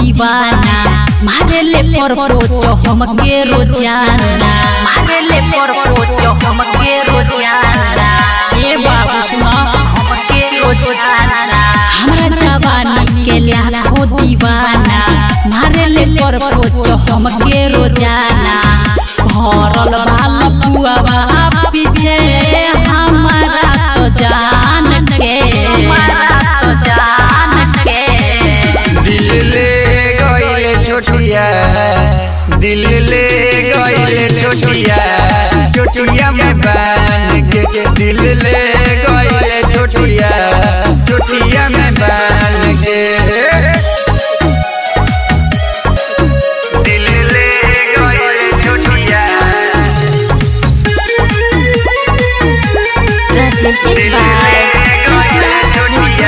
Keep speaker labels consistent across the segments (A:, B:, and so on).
A: दीवाना मारे ले पर पोचो हमके रोजाना मारे ले पर पोचो हमके रोजाना ए बाबू सुना हमके रोजाना हमरा जवानी के लाखो दीवाना मारे ले पर पोचो हमके रोजाना भरल बाल पुआवा पीछे हमारा तो जान के हमारा तो जान के
B: दिल ले गइले छोटिया दिल ले गइले छोटिया छोटिया में बांध के दिल ले गइले छोटिया छोटिया में बांध के दिल ले गइले छोटिया
C: Presented
B: दिल
C: by
B: ले
C: Krishna
B: गइले छोटिया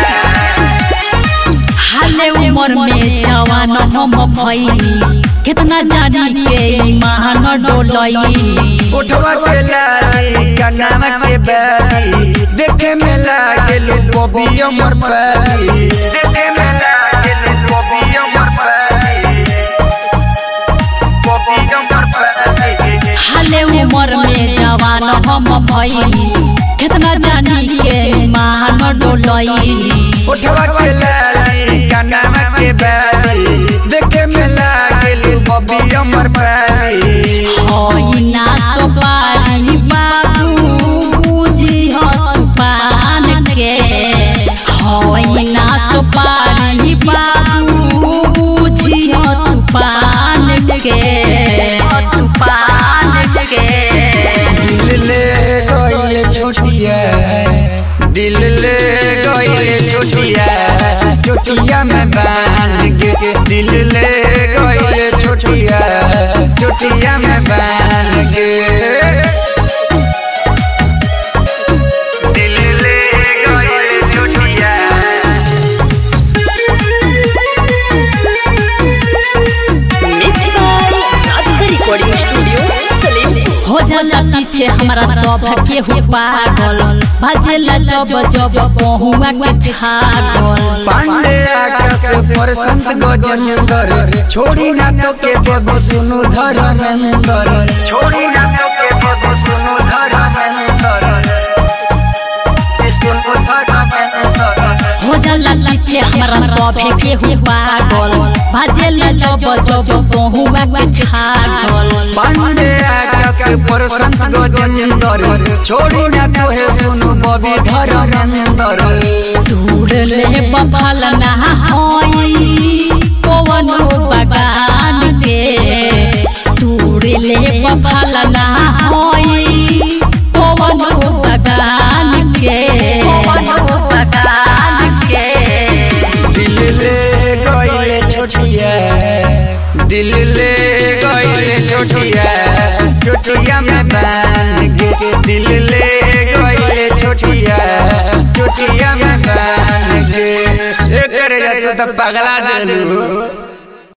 A: हाले उमर में जवान हम भइली कितना जानी के ईमान डोलई
B: उठवा के लाली कनावा के बाली देखे में लागे लो बॉबी अमर पाली देखे में लागे लो बॉबी अमर पाली बॉबी अमर पाली
A: हाले उमर में जवान हम भइली कितना जानी के ईमान डोलई
B: उठवा के लाली कनावा के बाली देखे में लागे लो बॉबी अमर पाली
A: होई ना सोपारी बाबू बुझी हो तूफान के होई ना सोपारी बाबू बुझी हो तूफान के तूफान के
B: दिल ले गइले छोटिया दिल ले गइले छोटिया छोटिया में बांध के दिल ले गइले छोटिया छोटिया में बांध के दिल ले गइले छोटिया
C: Mixed by Radhika Recording Studio, Salim.
A: हो जाला पीछे हमारा सब के हो पागल भजेला जब जब बहुआ के छागल
B: पांडे आकाश पर संत गजेंद्र छोड़ी ना तो के देव सुनु धर्मेंद्र छोड़ी ना तो के देव सुनु धर्मेंद्र सुनु धर्मेंद्र
A: हो जाला पीछे हमारा सब के हो पागल भजेला जब जब बहुआ के छागल
B: पांडे आकाश पर संत गजेंद्र छोड़ी ना तो है सुनु बबी धर्मेंद्र
A: दूर ले बफल ना होई पवन बगान के दूर ले बफल ना होई पवन बगान के पवन बगान के
B: दिल ले गइले छोटिया दिल ले गइले छोटिया छोटिया में बांध के दिल ले गइले छोटिया छोटिया में बांध के एक करे जा तो पगला देलू